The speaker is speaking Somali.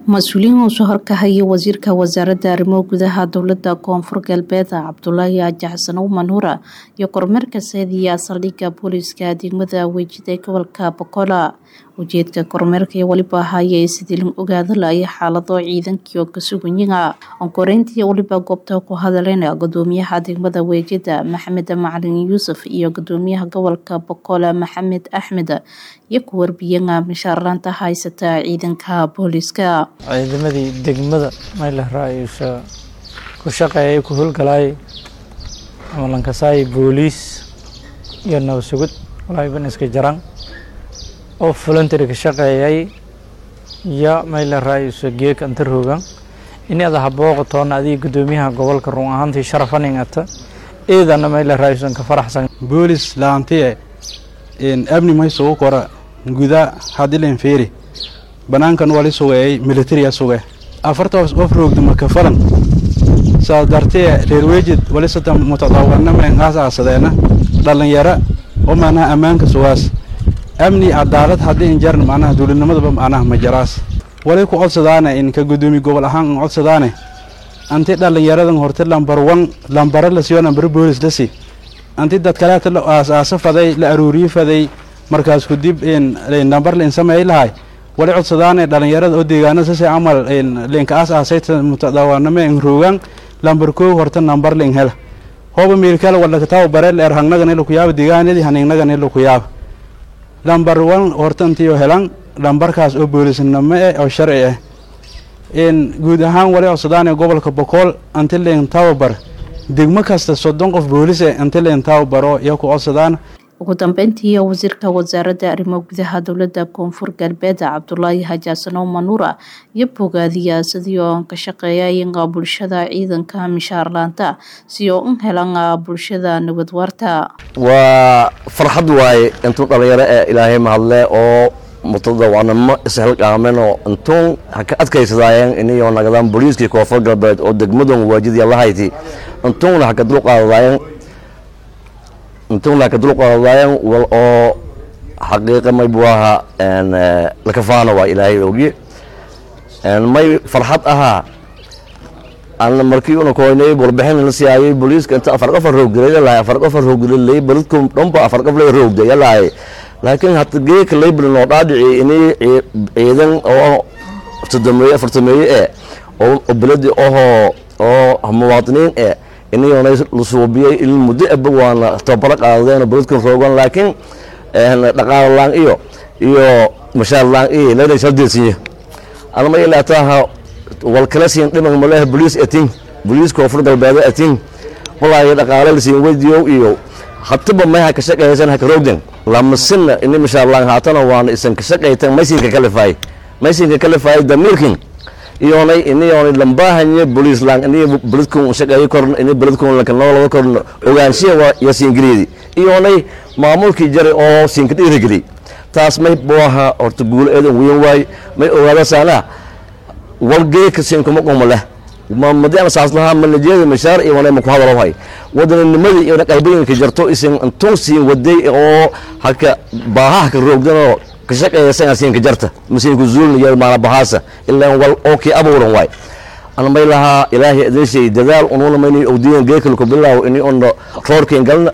mas-uuliyiin uu soo horkahaya wasiirka wasaaradda arrimo gudaha dowlada koonfur galbeed cabdulaahi jaxsan umanuura iyo kormeerka saadiya saldhigga booliiska degmada wejida gobolka bokola ujeedka kormeerka ee weliba ahaaye sidii la ogaada laaya xaalado ciidankii oo kasuganyiga onkoreyntii weliba goobta ku hadaleen gudoomiyaha degmada weejida maxamed macalin yuusuf iyo gudoomiyaha gobolka bokola maxamed axmed iyo ku warbiyaga mishaarlaanta haysata ciidanka booliiska ciidamadii degmada maylaraa ku shaqeeyay ku howlgalaay ama lankasaay booliis iyo nabasugud walaaban iska jaran oo voluntary ka shaqeeyay iyo maylaraayiso geeka anta rogan ini ada habooqatoona adiga gudoomiyaha gobolka run ahaantii sharafaningata eedana maylaraayisan ka faraxsan boolis laantiye amni may sugu kora guda hadilen feeri banaankan wali sugeeyay militaria suge afartaas of roogda marka falan saa dartee reer weejid wali sata mutadawaname ngaas aasadeena dhalinyaro oo macnaha ammaanka sugaas amni cadaalad haddii in jarn macnaha dowladnimadaba macnaha ma jaraas wali ku codsadaane in ka gudoomiye gobol ahaan in codsadaane anti dhalinyaradan horte lambar wan lambara la siiyo lambar boolis la sii anti dad kaleeta la aas-aaso faday la aruuriye faday markaas kudib lambar lain sameey lahay wali codsadaane dhalinyarada oo deegaana sase camal linka aas aasayta mutadawaname in roogan lambar koo horta nambar lin hela hooba meelkala walakataaba bareel eer hangnagane lakuyaaba deegaanadii haningnagane lakuyaaba lambar wan horta intiyo helan lambarkaas oo boolisnimo eh oo sharci ah guud ahaan wali codsadaane gobolka bokool anti lin tababar degmo kasta soddon qof boolis eh anti lin tababaro iyo ku codsadaan ugu dambeyntii wasiirka wasaaradda arrimo gudaha dowlada koonfur galbeed cabdulaahi hajaasano manuura iyo bogaadiya sidii oo ka shaqeeyaynga bulshada ciidanka mishaarlaanta si oo u helan bulshada nabad waarta waa farxad waaye intuu dhalinyaro ee ilaahay mahadle oo mutadawanimo ishelqaamen oo intuun ha ka adkaysadaayeen inayoo nagadaan booliiskii koonfur galbeed oo degmadan waajidya lahayti intuuna ha ka dulqaadadaayeen intuuna ka dulqaadadaayeen wal oo xaqiiqa may buu ahaa lakafaana waa ilaahay ogiye may farxad ahaa aan markii una koynay warbixin la siyaayay booliiska inta afar qof rooggelay lahay afar qof rooggelay baladku dhanba afar qof lay roogday yalahay laakiin hata geeka label noo dhaadhici inay ciidan oo sodomeeye afartameeye eh oo beladi ahoo oo muwaadiniin eh inayoona la suubiyey il muddo aba waana tababaro qaadadeen beladkan roogan laakiin dhaqaalo laan iyo iyo mashaar laan iyo lana shaldeesiye anama ilaataha wal kala siin dhiman maleha boliis atin boliis koonfur galbeedo atin walaayo dhaqaalo la siin weydiyow iyo hataba may ha ka shaqaysan ha ka roogden lamasina ini mashaarlaan haatana waana isan ka shaqaytan maysinka kalifaay maysinka kalifaay damiirkin iyoonay iniyoonay lambahanye boliis laan ini beledkun shaqeeyo korn ini beledkun lanka noolada korn ogaanshiya waa iyo siingeliyeedi iyoonay maamulkii jare oo siinka dhiirigeli taas may booha horta guulo eedan weyn waay may ogaada saanaa walgeeka siinkuma quma leh madi aan saas lahaa manajeeda mashaar iyo wanay maku hadalohay wadaninimadii iyo qalbayinka jarto isin intuu siin waday oo haka baahaha ka roogdanoo ka shaqeeya siinka jarta masiinku zuulna iyo maana bahaasa ilaa wal oo kii abuuran waay ana may lahaa ilaahay adeeshay dadaal unuuna mayni ogdiyan geekalku bilaaw ini una roorkeen galna